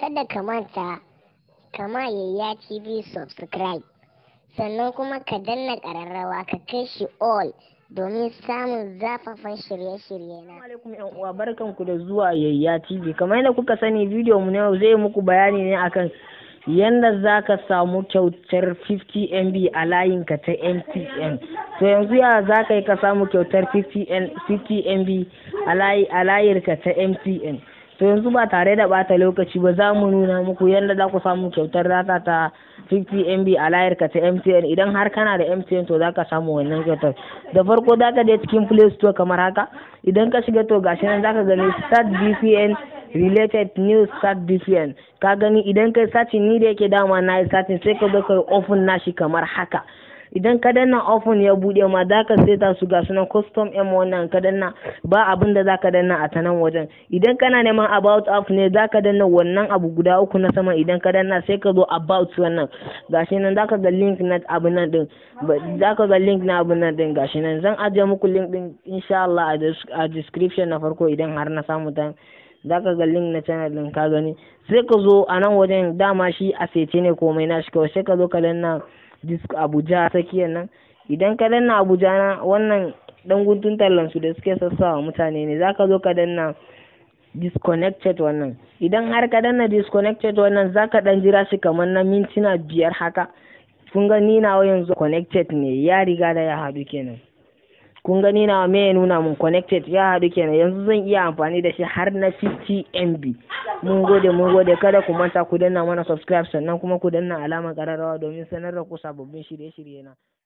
kada ka manta kama yayya tv subscribe sannan kuma ka danna ƙararrawa ka kai shi all domin samun zafafan shirye-shirye na alaikum yan uwa barkanku da zuwa yayya tv kamar yadda kuka sani bidiyo mu na yau zai muku bayani ne akan yanda za ka samu kyautar 50 mb a layinka ta mtn to yanzu ya za ka yi ka samu kyautar 50 mb a layirka ta mtn to yanzu ba tare da bata lokaci ba za mu nuna muku yadda za ku samu kyautar data ta 50 mb a layarka ta mtn idan har kana da mtn to za ka samu wannan kyautar da farko za ka je cikin play store kamar haka idan ka shiga to gashi nan za ka gani start vpn related news start vpn ka gani idan kai sacin ni da yake dama na yi sacin sai ka zo ka open nashi kamar haka idan ka danna open ya bude ma za ka seta su ga sunan custom m wannan ka danna ba abin da za ka danna a tanan wajen idan kana neman about app ne za ka danna wannan abu guda uku na sama idan ka danna sai ka zo about wannan gashi nan za ka ga link na abu nan din za ka ga link na abu nan din gashi nan zan ajiye muku link din insha Allah a description na farko idan har na samu ta za ka ga link na channel din ka gani sai ka zo a nan wajen dama shi a sece ne komai na shi kawai sai ka zo ka danna disk abuja tsakiyar nan idan ka danna abuja na wannan dan guntun tallan su da suke sassawa mutane ne zaka zo ka danna disconnected wannan idan har ka danna disconnected wannan zaka dan jira shi kamar na mintuna biyar haka kun ga ni nawa yanzu connected ne ya riga da ya haɗu kenan kun gani nawa me ya nuna mun connected ya haɗu kenan yanzu zan iya amfani da shi har na 50 MB mun gode mun gode kada ku manta ku danna mana subscribe sannan kuma ku danna alamar ƙararrawa domin sanar da ku sababbin shirye-shirye na